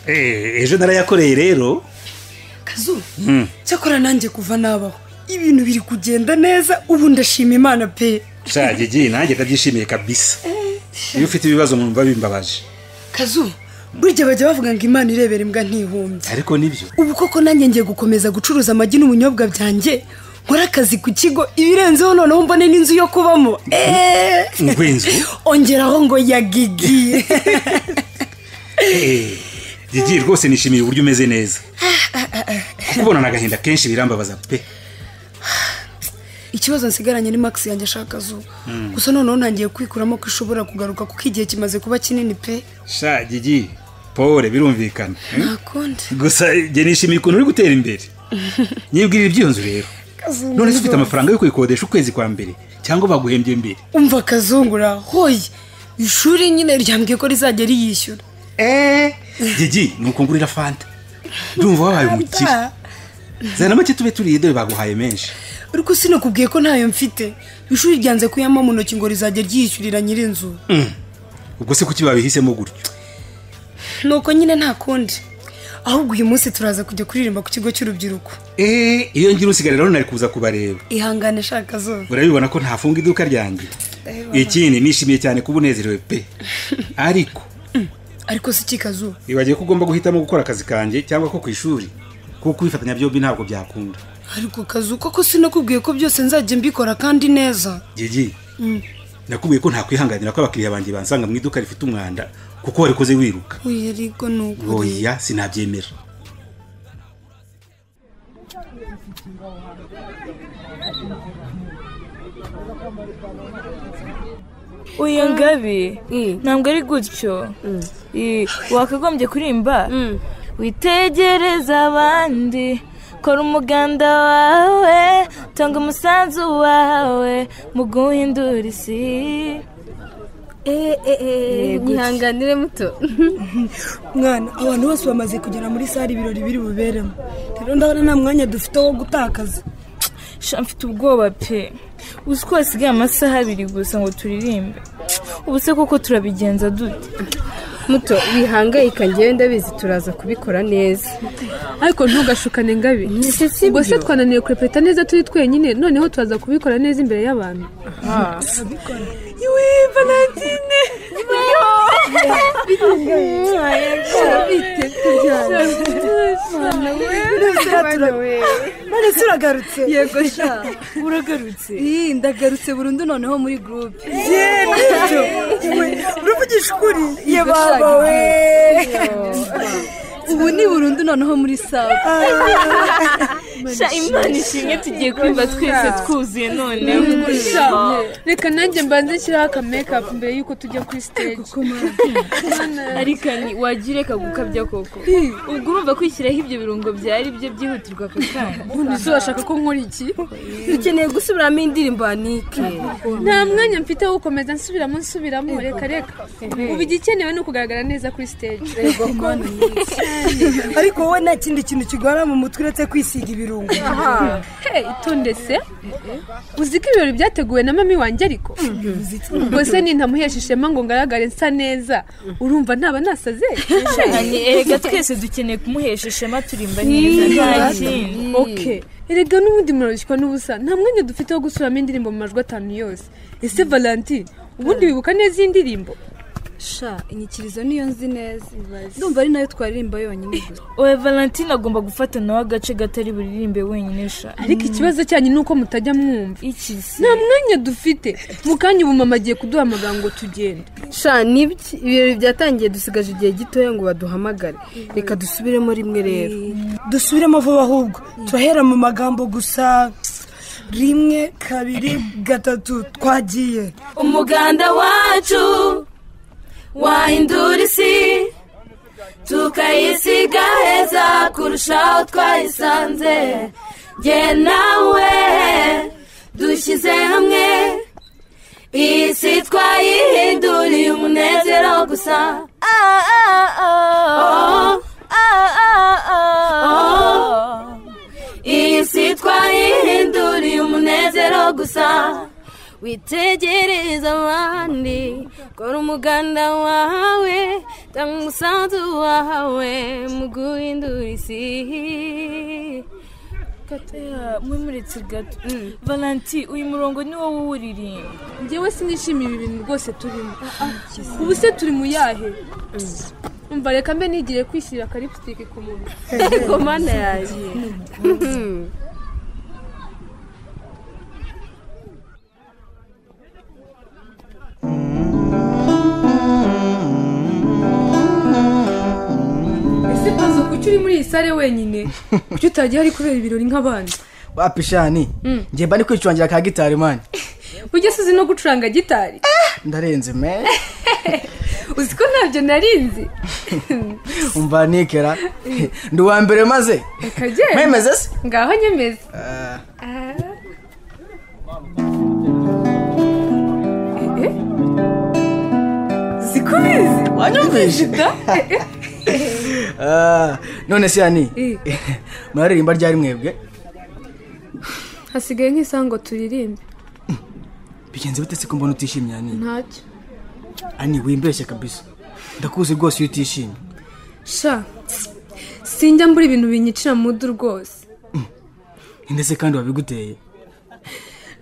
ejo narayakoreye rero kazu cyakora nanjye kuva nabaho ibintu biri kugenda neza ubu ndashima imana pe nshage igiye nanjye ndabyishimiye kabisa iyo ufite ibibazo mwumva bimbabaje kazu burya bajya bavuga ngo imana irebera imbwa ntihumbye ariko nibyo ubu koko nanjye ngiye gukomeza gucuruza amagi n'ubunyobwa byanjye nkore akazi ku kigo ibirenzeho noneho mbone n'inzu yo kubamo eee ngw'inzu ongeraho ngo ya gigi Eh, gigi rwose nishimiye uburyo umeze neza kukubona ni agahinda kenshi birambabaza pe ikibazo nsigaranye ni max yanjye ashaka zo gusa noneho ntangiye kwikuramo ko ishobora kugaruka kuko igihe kimaze kuba kinini pe sha gigi pole birumvikana eh? ntakunda gusa njye nishimiye ukuntu uri gutera imbere nyibwirira iby'iyonzu rero none se ufite amafaranga yo kuyikodesha ukwezi kwa mbere cyangwa baguhembye mbere umva kazungura hoye ishuri nyine ryambwiye ko rizajya riyishyura gigi nuko ngurira fanta ndumva wabaye umukire Fanta? zana make tube turiye dore baguhaye menshi ariko sinakubwiye ko ntayo mfite ishuri ryanze kuyama mu ntoki ngo rizajya ryiyishyurira nyir'inzu ubwo se kuki babihisemo gutyo nuko nyine nta kundi ahubwo uyu munsi turaza kujya kuririmba ku kigo cy'urubyiruko Eh, iyo ngira usigaye rero nari kuza kubareba ihangane shaka zo urabibona ko ntafunga iduka ryanjye Ndabibona. ikindi nishimiye cyane kuba unezerewe pe ariko ariko si kikazu ibagiwe ko ugomba guhitamo gukora akazi kanjye cyangwa ko ku ishuri kuko ibifatanya byombi ntabwo byakunda ariko kazu koko sinakubwiye ko byose nzajya mbikora kandi neza gigi nakubwiye ko ntakwihanganira ko abakiriya banjye bansanga mu iduka rifite umwanda kuko warikoze wiruka uyu ariko ni ukuri oya sinabyemera uyu ngabi ntabwo ari gutyo Eh, wakagombye kuririmba witegereza abandi kora umuganda wawe tanga umusanzu wawe mu guhindura isi ntihanganire muto mwana abantu bose bamaze kugera muri sare ibirori biri buberemo rero ndabona nta mwanya dufite wo gutakaza sha mfite ubwoba pe uzi ko hasigaye amasaha abiri gusa ngo turirimbe ubu se koko turabigenza dute muto wihangayika ngewe ndabizi turaza kubikora neza ariko ntugashukane ngabi sibyo. ubwo se twananiwe kurepeta neza turi twenyine noneho turaza kubikora neza imbere y'abantu none se uragarutse yego sha uragarutse iyi ndagarutse burundu noneho muri gurupe uravugisha ukuri ye baba we ubu ni burundu noneho muri sawa sha imana ishimwe tugiye kumva twese twuzuye noneho reka nanjye mbanze nshyiraho aka mekapu mbere y'uko tujya kuri siteji ariko ni wagira reka gukabya koko ubwo urumva kwishyiraho ibyo birungo byari byo byihutirwa aka kanya ubundi se urashaka ko nkora iki dukeneye gusubiramo indirimbo ya nike nta mwanya mfite wo gukomeza nsubiramo nsubiramo reka reka ubu igikenewe ni ukugaragara neza kuri siteji ariko wowe nta kindi kintu kigora mu mutwe uretse kwisiga ibirungo Hey, itonde se uzi ko ibirori byateguwe na mami wanjye ariko ubwo se nintamuhesha ishema ngo ngaragare nsa neza urumva ntaba nasaze cyane erega twese dukeneye kumuhesha ishema turimba neza nta kindi okay erega n'ubundi murarushywa n'ubusa nta mwanya dufite wo gusuramo indirimbo mu majwi atanu yose ese valanti ubundi wibuka neza iyi ndirimbo sha inyikirizo niyo nzi neza ndumva ari nayo twaririmba yonyine gusa oya valentine agomba gufata nawe agace gatari buririmbe wenyine sha ariko ikibazo cyanyu ni uko mutajya mwumva iki se nta mwanya dufite mu kanya ubu mama agiye kuduhamagara ngo tugende sha nibyo ibirori byatangiye dusigaje igihe gitoya ngo baduhamagare reka dusubiremo rimwe rero dusubiremo vuba ahubwo turahera mu magambo gusa rimwe kabiri gatatu twagiye umuganda wacu wahindura isi tukayisiga heza kurushaho twayisanze jye nawe dushyize hamwe iyi si twayihinduriye umunezero gusa Ah, ah, ah. Ah, ah, ah. iyi si twayihinduriye umunezero gusa witegereza abandi kora umuganda wawe tanga umusanzu wahawe mu guhindura isi kataya mwimuretse gato valanti uyu murongo ni wowe uwuririmba njyewe sinishimiye ibi bintu rwose turimo ubu se turi mu yahe umva reka mbe nigire kwishyira akaripsitike ku muntu Ego mana yanjye ese pazo kuki uri muri iyi sare wenyine kuki utagiye ari kubera ibirori nk'abandi wapishani njye mba ndi kwicurangira ka gitari mani ujya se uzi no gucuranga gitari ndarenze me uzi ko ntabyo narinzi umva nikera ndi uwa mbere maze akagenda mwemeze se ngaho nyemeza Ah, zikubizi wanyumvishe Ah, none se yani muraririmba ryari mwebwe hasigaye nk'isaha ngo turirimbe bigenze bite se ko mbona utishimye yani ntacyo ani wimbeshye kabisa ndakuzi rwose iyo utishimye sha sinjya mbura ibintu binyicira mudu rwose ndetse kandi wabiguteye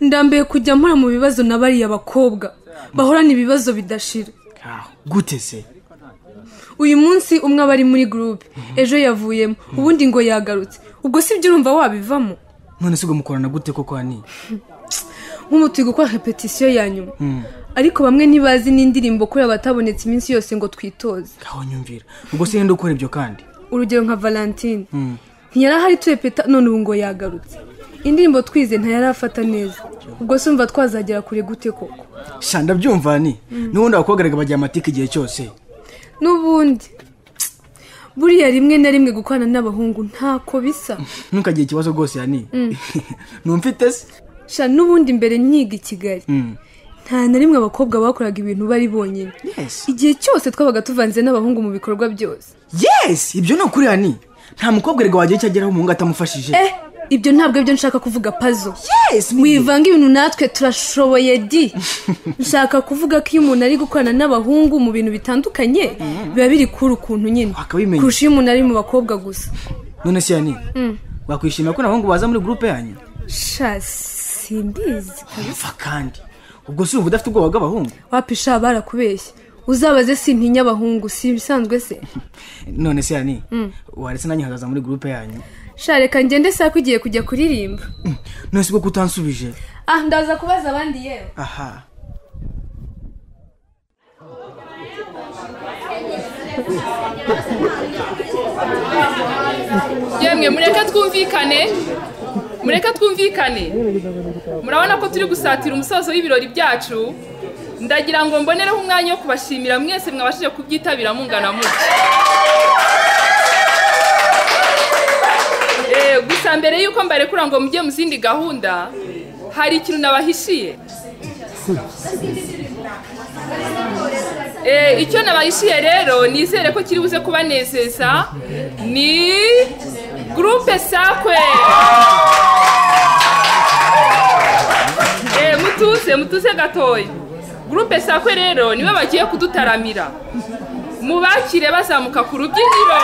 ndambiye kujya mpora mu bibazo na bariya bakobwa bahorana ibibazo bidashira Ah, gute se uyu munsi umwe aba ari muri gurupe ejo yavuyemo ubundi ngo yagarutse ubwo si byo urumva wabivamo none se ubwo mukorana gute koko hani nk'ubu turi gukora repetisiyo ya nyuma ariko bamwe ntibazi n'indirimbo kubera batabonetse iminsi yose ngo twitoze aho nyumvira ubwo se yenda ukora ibyo kandi urugero nka valentine ntiyari ahari turepeta none ubu ngo yagarutse indirimbo twize ntayari afata neza ubwo se umva twazagera kure gute koko sha ndabyumva hani n'ubundi abakobwa reka bajya amatike igihe cyose n'ubundi buriya rimwe na rimwe gukorana n'abahungu ntako bisa ntukagire ikibazo rwose yani numfite se sha n'ubundi mbere nyiga i kigali Mm. nta na rimwe abakobwa bakoraga ibintu bari bonyine Yes. igihe cyose twabaga tuvanze n'abahungu mu bikorwa byose yes ibyo ni ukuri hani nta mukobwa reka wagira icyo ageraho umuhungu atamufashije eh ibyo ntabwo aribyo nshaka kuvuga pazo yes mwiva wivanga ibintu natwe turashoboye di nshaka kuvuga ko iyo umuntu ari gukorana n'abahungu mu bintu bitandukanye biba biri kuri ukuntu nyine Wakabimenya. kurusha iyo umuntu ari mu bakobwa gusa none se yani wakwishimira ko n'abahungu baza muri gurupe yanyu sha simbizi mva kandi ubwo si ubu udafite ubwoba bw'abahungu wapisha barakubeshya uzabaze sintinya abahungu si ibisanzwe se none se yani waretse nanjye nkagaza muri gurupe yanyu sha reka ngende saa ko igiye kujya kuririmba none se ubwo kutansubije ah ndaza kubaza abandi yewe aha yemwe mureke twumvikane mureke twumvikane murabona ko turi gusatira umusozo w'ibirori byacu ndagira ngo mbonereho umwanya wo kubashimira mwese mwabashije kubyitabira mungana mutya Eh, gusa mbere y'uko mbarekura ngo mujye mu zindi gahunda hari ikintu nabahishiye Eh, icyo nabahishiye rero nizere ko kiri buze kubanezeza ni gurupe sakwe Eh, mutuze mutuze gatoya gurupe sakwe rero niwe bagiye kudutaramira mubakire bazamuka ku rubyiniro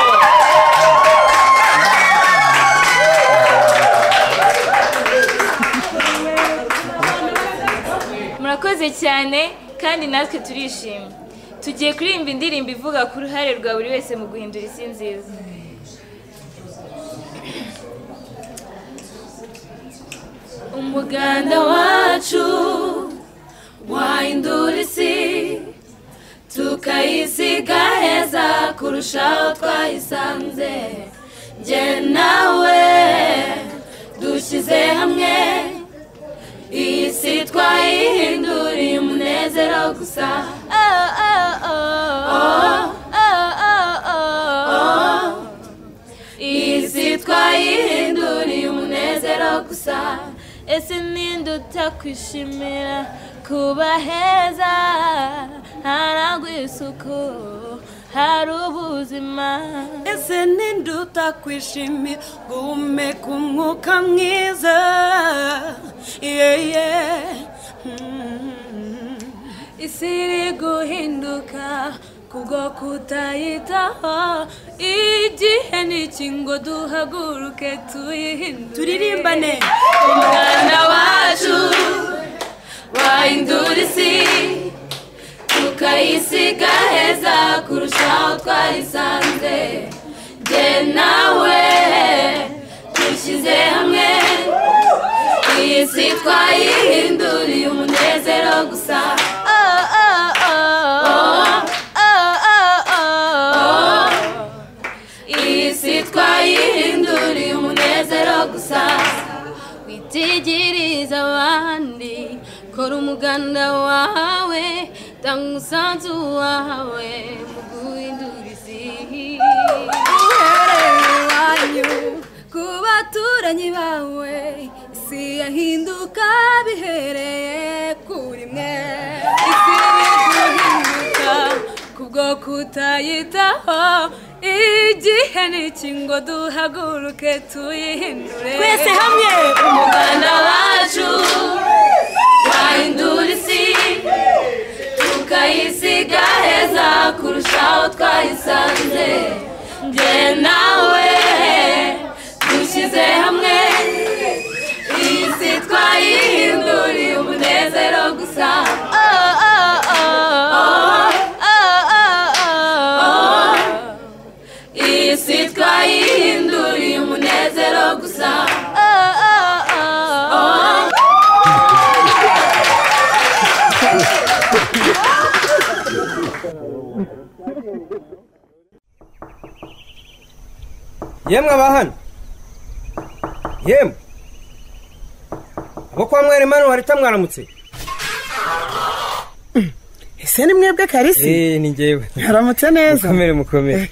murakoze cyane kandi natwe turishimye tugiye kuririmba indirimbo ivuga ku ruhare rwa buri wese mu guhindura isi nziza umuganda wacu wahindura isi tukayisiga heza kurushaho twayisanze njye nawe dushyize hamwe iyi si twayihinduriye umunezero gusa iyi si twayihinduriye umunezero gusa ese ninde utakwishimira kuba heza harangwa isuku hari ubuzima ese ninde utakwishimira guhumeka umwuka mwiza yeye isi iri guhinduka kubwo kutayitaho igihe n'iki ngo duhaguruke tuyihindure turirimbane umwana wacu wahindura isi tukayisiga heza kurusha aho twayisanze jye nawe dushyize hamwe iyi si twayihinduriye umunezero gusa Oh, oh, oh. Oh, oh, oh. iyi si twayihinduriye umunezero gusa witigiriza abandi kora umuganda wawe tanga umusanzu wawe mu guhindura isi uhereye iwanyu ku baturanyi bawe isi yahinduka bihereye kuri mwe isi yahinduka kubwo kutayitaho igihe ni iki ngo duhaguruke tuyihindure twese hamwe umuganda wacu wahindura isi tukayisiga heza kurusha aho twayisanze njye nawe dushyize hamwe iyi si twayihinduriye umunezero gusa Oh, oh, oh. Oh, oh, oh. iyi si twayihinduriye umunezero gusa Oh, oh, oh. yemwe abahano yemwe abo kwa mwere mani warita mwaramutse ese ni mwebwe karisi ni njyewe haramutse neza mukomere mukomere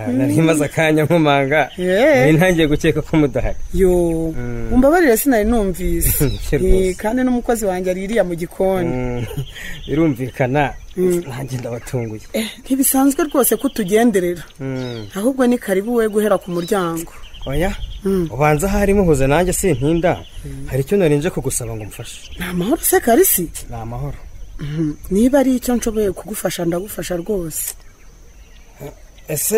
Ah, nari maze akanya nkomanga Yeah. nari ntangiye gukeka ko mudahari yo umbabarire sinari numvise Rwose. Eh, kandi n'umukozi wanjye ari iriya mu gikoni Mm, birumvikana nanjye ndabatunguye Eh, ntibisanzwe rwose ko utugenderera Mm, ahubwo ni karibu we guhera ku muryango oya Mm. ubanza ahari muhuze nanjye sintinda hari icyo nari nje kugusaba ngo mfashe ni amahoro se karisi ni amahoro Mhm. niba ari icyo nshoboye kugufasha ndagufasha rwose ese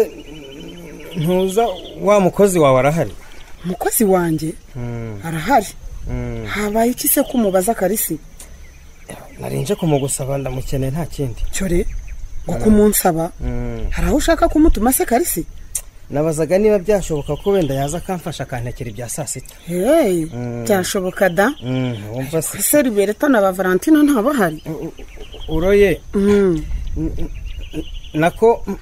mm, ntuza wa mukozi wawe arahari umukozi wanjye Mm, arahari mm. habaye iki se ko umubaza karisi nari nje kumugusaba ndamukeneye nta kindi cyore ngo kumunsaba Mm. hari aho ushaka kumutuma se karisi nabazaga niba byashoboka ko wenda yaza akamfasha akantekera ibya saa sita heyi Mm. byashoboka da Mm, wumva se ese libereta na ba valentina ntabahari uroye Mm. nako m-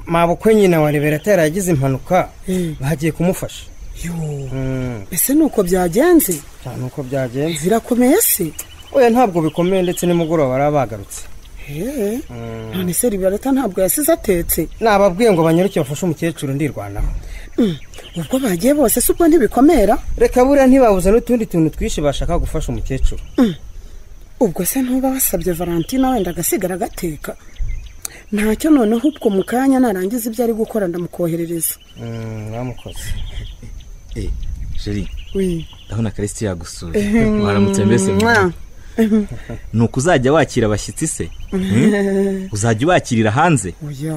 mabukwe nyina wa liberata yari yagize impanuka Mm. bagiye kumufasha yo Mm, ese ni uko byagenze nta nuko byagenze birakomeye se oya ntabwo bikomeye ndetse nimugoroba bari bagarutse hehe Mm. none se libereta ntabwo yasize atetse nababwiye ngo banyaruke bafashe umukecuru ndirwanaho Mm. ubwo bagiye bose si ubwo ntibikomera reka buriya ntibabuze n'utundi tuntu twinshi bashaka gufasha umukecuru ubwo se ntuba wasabye valentina wenda agasigara agateka ntacyo noneho ubwo mu kanya narangiza ibyo ari gukora ndamukoherereza Mm, bamukoze Eh, jeri Wi. ndabona karisiti yagusuye waramutse mbese Mwa. ni uko uzajya wakira abashyitsi se Hmm? uzajya ubakirira hanze oya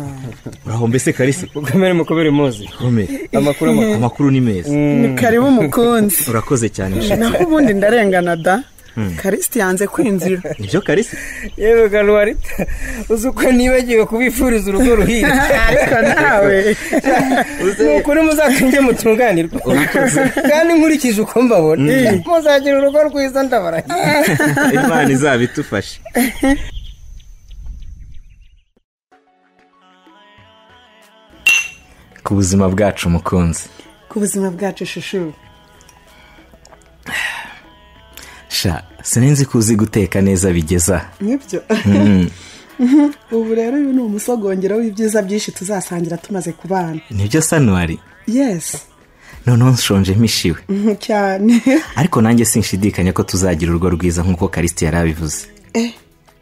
uraho mbese karisi mukomere mukomere muzi komere amakuru amakuru amakuru ni meza ni karibu umukunzi urakoze cyane nshuti naho ubundi ndarengana da Mm. karisiti yanze kwinjira nibyo karisi yewe garuwarita uzi uko nibagiwe kubifuriza urugo ruhire ariko nawe ni ukuri muzakwinge mutunganirwa Urakoze. kandi nkurikije uko mbabona muzagira urugo rwiza ndabaragiye imana izaba idufashe ku buzima bwacu mukunzi ku buzima bwacu shushu sha sinzi ko uzi guteka neza bigeza nibyo Mm, ubu rero uyu ni umusogongero w'ibyiza byinshi tuzasangira tumaze kubana nibyo sanuwari yesi noneho nshonje mpishiwe Mhm, cyane ariko nanjye sinshidikanya ko tuzagira urugo rwiza nk'uko karisiti yari abivuze Eh,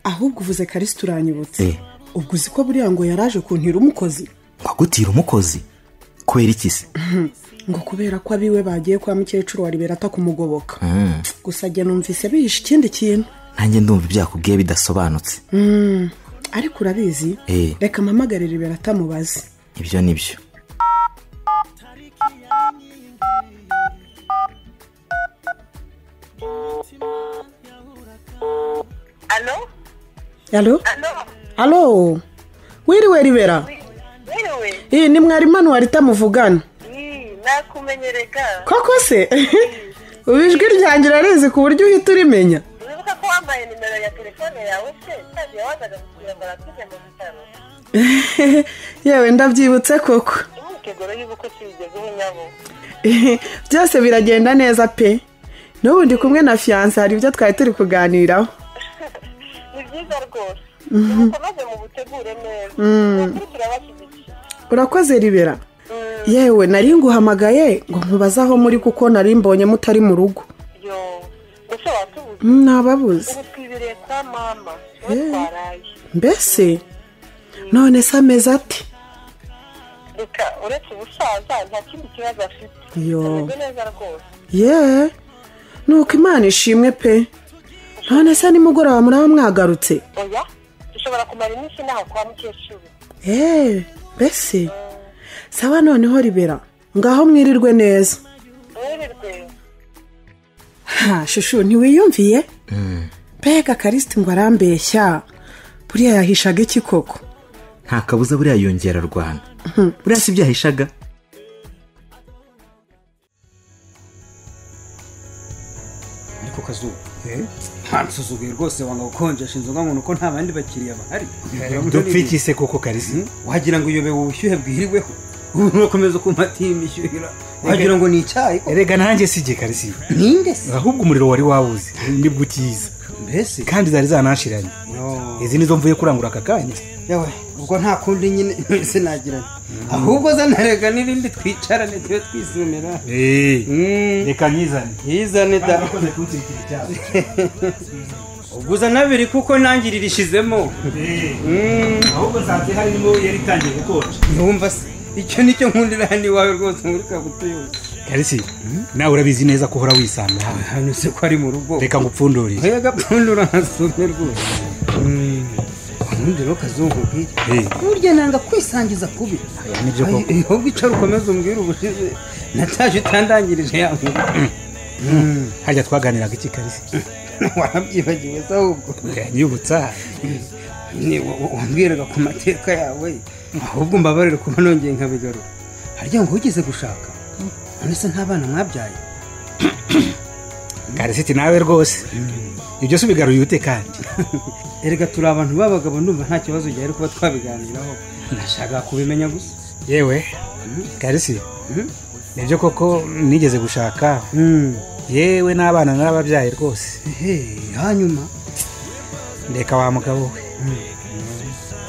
ahubwo uvuze karisiti uranyibutse Eh, ubwo uzi ko buriya ngo yaraje kuntira umukozi wagutira umukozi kubera iki se Mhm. ngo kubera ko abiwe bagiye kwa mukecuru wa liberata kumugoboka Mm, gusa njye numvise bihishe ikindi kintu nanjye ndumva ibyakubwiye bidasobanutse Mm. ariko urabizi Eh. reka mpamagarire ibera atamubaze ibyo ni byo alo alo wiriwe ribera Yewe, iyi ni mwarimu anuwari itamuvugana ii, nakumenyereka koko se ubu ijwi ryanjye urarizi ku buryo uhita urimenya wibuka ko wambaye nimero ya telefone yawe se kandi yawazaga kugira ngo aratuze mu bitaro yewe ndabyibutse koko imyiteguro y'ubukwe sibigeze ubunyabo byose biragenda neza pe n'ubu ndi kumwe na fiyanse hari ibyo twari turi kuganiraho ni byiza rwose Mhm. mukomeze mubutegure neza Mm. Twebwe turabashyigikiye urakoze ribera yewe nari nguhamagaye ngo nkubaze aho muri kuko nari mbonye mutari mu rugo yo mbese watubuze Mm, nababuze ubu twibiriye kwa mama we twaraye mbese none se ameze ate reka uretse ubusaza nta kindi kibazo afite yo ameze neza rwose ye nuko imana ishimwe pe none se nimugoroba muraba mwagarutse oya dushobora kumara iminsi inaha kwa mukecuru yewe mbese saba noneho ribera ngaho mwirirwe neza mwirirwe ha shushu ntiwiyumviye mbega karisiti ngo arambeshya buriya yahishaga iki koko nta kabuza buriya yongera rwana buriya si ibyo yahishaga ni ku kazuba nta musuzuguye rwose wanga gukonjesha inzoga ngo ni uko nta bandi bakiriya bahari dupfikise koko karisi wagira ngo uyobewe ubushyuhe bwiriweho ubu urakomeza ukumatiye imishyuhira wagira ngo ni icyayi rega nanjye si igihe karisi ninde se ahubwo umuriro wari wabuze nibwo ukiza mbese kandi zari zanashiranye izi nizo mvuye kurangura aka kanya yewe ubwo nta kundi nyine sinagirana ahubwo zanarega n'irindi twicarane tube twisomera reka nyizane yizane da ubwo uzana abiri kuko nanjye ririshizemo ahubwo nsanze harimo yari itangiye gukonja numva se icyo nicyo nkundira hano iwawe rwose muri kabuto yose karisi nawe urabizi neza ko uhora wisanga hano se ko ari mu rugo reka ngupfundurire nkaya gapfundura nkasume rwose ubundi ntukazungu nk'iki Eh. burya nanga kwisangiza kubi nibyo koko. Ay- ahubwo icara ukomeze umbwire ubushize nataje utandangirije ya nkuru harya twaganiraga iki karisi warabyibagiwe se ahubwo nyibutsa Ni- wa- wa- wambwiraga ku mateka yawe ahubwo mbabarire kuba nongeye nkabigaruka harya ngo ugize gushaka none se ntabana mwabyaye karisiti nawe rwose ibyo se ubigaruye ute kandi erega turi abantu b'abagabo ndumva nta kibazo gihari kuba twabiganiraho nashaka kubimenya gusa yewe karisi nibyo koko nigeze gushaka yewe n'abana narababyaye rwose hanyuma reka wa mugabo we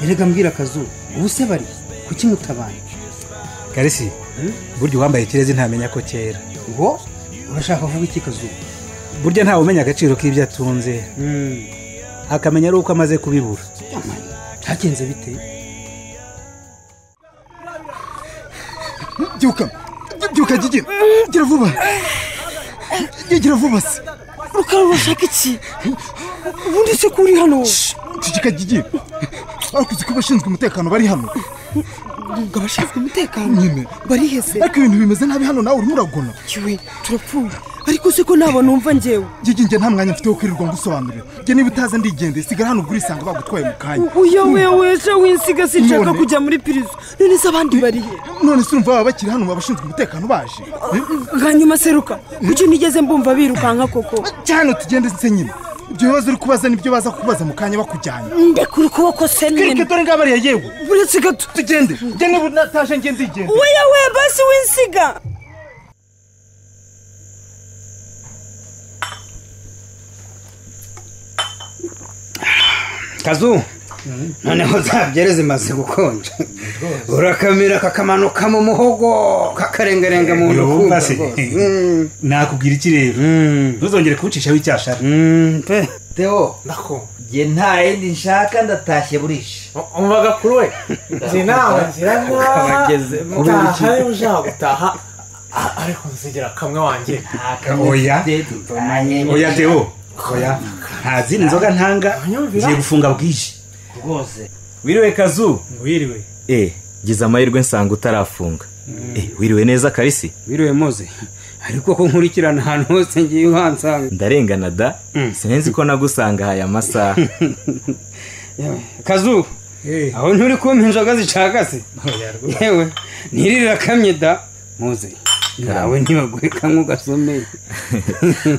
erega mbwira akazuba ubu se bari kuki mutabana karisi burya uwambaye ikirezi ntamenya ko cyera ngo urashaka kuvuga iki kazuba burya ntawe umenya agaciro k'ibyo atunze akamenya ari uko amaze kubibura byagenze bite byuka byuka gigi gira vuba Gigi, gira vuba se rukara urashaka iki ubundi se ko uri hano ceceka gigi ariko uzi ko abashinzwe umutekano bari hano ngo abashinzwe umutekano nyine bari hese ariko ibintu bimeze nabi hano nawe urimo uragona yewe turapfuye ariko se ko ntabona numva njyewe gigi njye nta mwanya mfite wo kwirirwa ngusobanurira njye niba utaza ndigendeye sigara hano ugurisanga bagutwaye mu kanya uya wewe se winsiga sinshaka None. kujya muri pirizo none se abandi barihe none se urumva baba bakiri hano abashinzwe umutekano baje hanyuma seruka kuki nigeze mbumva birukanka koko cyane tugende se nyine ibyo bibazo uri kubaza nibyo baza kukubaza mu kanya bakujyanye ndekura ukuboko se kirike nyine dore ngaho bariya yewe buretse gato tugende njye niba unataje njye ndigende weya we basi winsiga kazu noneho zabyere zimaze gukonja urakamira kakamanukamo umuhogo kakarengarenga mu nda Urumva se? Mm. nakubwira iki rero ntuzongere kuwucishaho icyashara Theo nako njye nta yindi nshaka ndatashye burisha umvaga kuri we njye nawe ngira nkaho utaha niba ushaka gutaha a- ariko nzigira kamwe wanjye oya oya deo oya nta zindi nzoga ntanga ngiye gufunga bwije rwose wiriwe kazu wiriwe eh gize amahirwe nsanga utarafunga eh wiriwe neza karisi wiriwe moze ariko ko nkurikirana ahantu hose ngiye uhansanga ndarengana da sinzi ko nagusanga aya masaha kazu aho nturi kumpa inzoga zicagase yewe ntirirakamye da muze nawe ntibaguheka nk'ugasomeye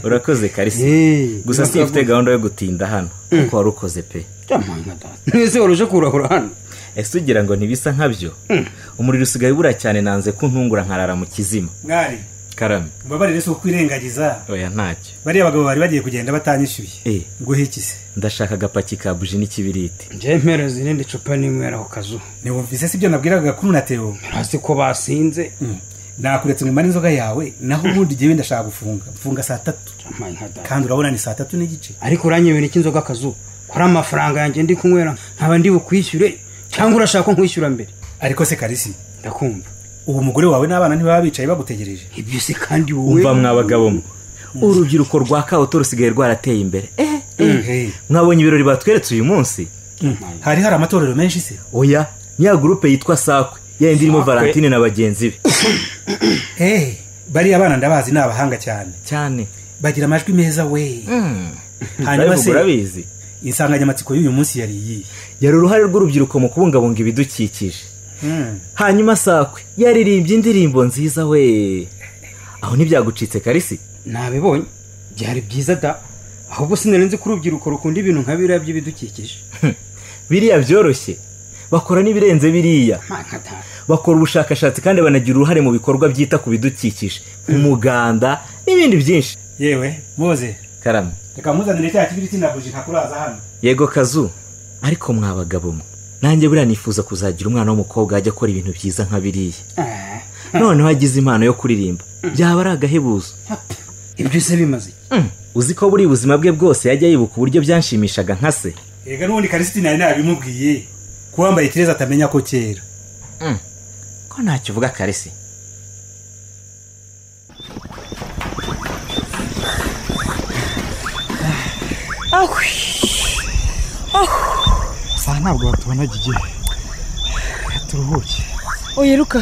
urakoze karisi gusa simfite gahunda yo gutinda hano kuko wari ukoze pe mwese waruje kurahura hano ese ugira ngo ntibisa nkabyo umuriro usigaye ubura cyane nanze ko ntungura nkarara mu kizima mwari karame mbabarire si ukwirengagiza oya ntacyo bariya bagabo bari bagiye kugenda batanyishyuye eh nguhikize ndashaka agapaki ka buji n'ikibiriti njemereze irindi cupa n'inywera ku kazu ntiwumvise si ibyo nabwiraga kuri na teo hasi ko basinze nakuretse ngumane inzoga yawe naho ubundi jyewe ndashaka gufunga mfunga saa tatu kandi urabona ni saa tatu n'igice ariko uranyebera iki inzoga kazu ko ari amafaranga yanjye ndi kunywera nkaba ndi bukwishyure cyangwa urashaka ko nkwishyura mbere ariko se karisi ndakumva ubu umugore wawe n'abana ntibaba bicaye bagutegereje ibyo se kandi wowe umva mwa bagabo mwe urubyiruko rwa kabuto rusigaye rwarateye imbere eh Eh. mwabonye ibirori batweretse uyu munsi hari hari amatorero menshi se oya niya gurupe yitwa sakwe yayindi irimo Sakwe. valentine na bagenzi be eee bariya abana ndabazi ni abahanga cyane cyane bagira amajwi meza we hanyuma Babivuga se urabizi insanganyamatsiko y'uyu munsi yari iyihe yari uruhare rw'urubyiruko mu kubungabunga ibidukikije hanyuma sakwe yaririmbye indirimbo nziza we aho ntibyagucitse karisi nabibonye byari byiza da ahubwo sinari nzi ko urubyiruko rukunda ibintu nka biriya by'ibidukikije biriya byoroshye bakora n'ibirenze biriya bakora ubushakashatsi kandi banagira uruhare mu bikorwa byita ku bidukikije umuganda n'ibindi byinshi yewe muze karame reka muzanire cya kibiriti na buji ntakuraza hano yego kazu ariko mwa bagabo mwe nanjye buriya nifuza kuzagira umwana w'umukobwa ajya akora ibintu byiza nka biriya noneho agize impano yo kuririmba byaba ari agahebuzo ibyo se bimaze uzi ko buri buzima bwe bwose yajya yibuka uburyo byanshimishaga nka se yega n'ubundi karisiti nari nabimubwiye ko wambaye kireza atamenya ko kera ko ntacyo uvuga karisi ahwi ahu saa ntabwo batubona gigihe turuhuke oye ruka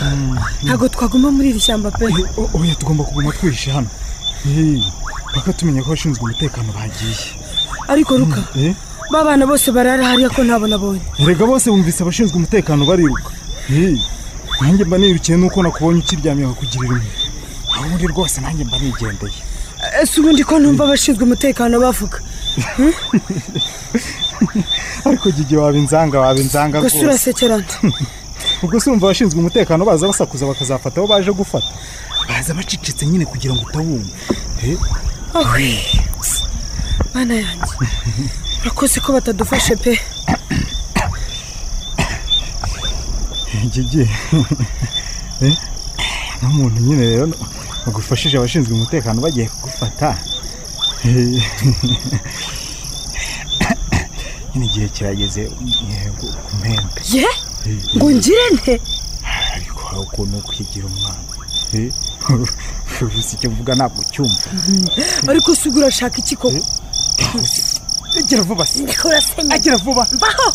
ntabwo twaguma muri iri shyamba pe O- oya tugomba kuguma twihishe hano Eh, paka tumenya ko abashinzwe umutekano bagiye ariko ruka Eh, ba bana bose barara hariya ko ntabwo nabonye erega bose bumvise abashinzwe umutekano bariruka Eh, nanjye mba nirukiye nuko nakubonye ukiryamye kugira imwe aho uri rwose nanjye mba nigendeye ese ubundi ko ntumva abashinzwe umutekano bavuga ariko gigi waba inzanga waba inzanga gusa rwose urasekerana ubwo se urumva abashinzwe umutekano baza basakuza bakazafata abo baje gufata baza bacecetse nyine kugira ngo utawumva Eh, ahwi mana yanjye urakoze ko batadufashe pe gigi Eh, n'umuntu nyine rero bagufashije abashinzwe umutekano bagiye kugufata Eh, nyine igihe kirageze eh, ku- ku mpembe ye ngo ngire nte ariko hari ukuntu kwigira umwana Eh, ubusa icyo mvuga ntabwo ucyumva ariko se ubwo urashaka iki koko agira vuba se ndikurasenye agira vuba mbaho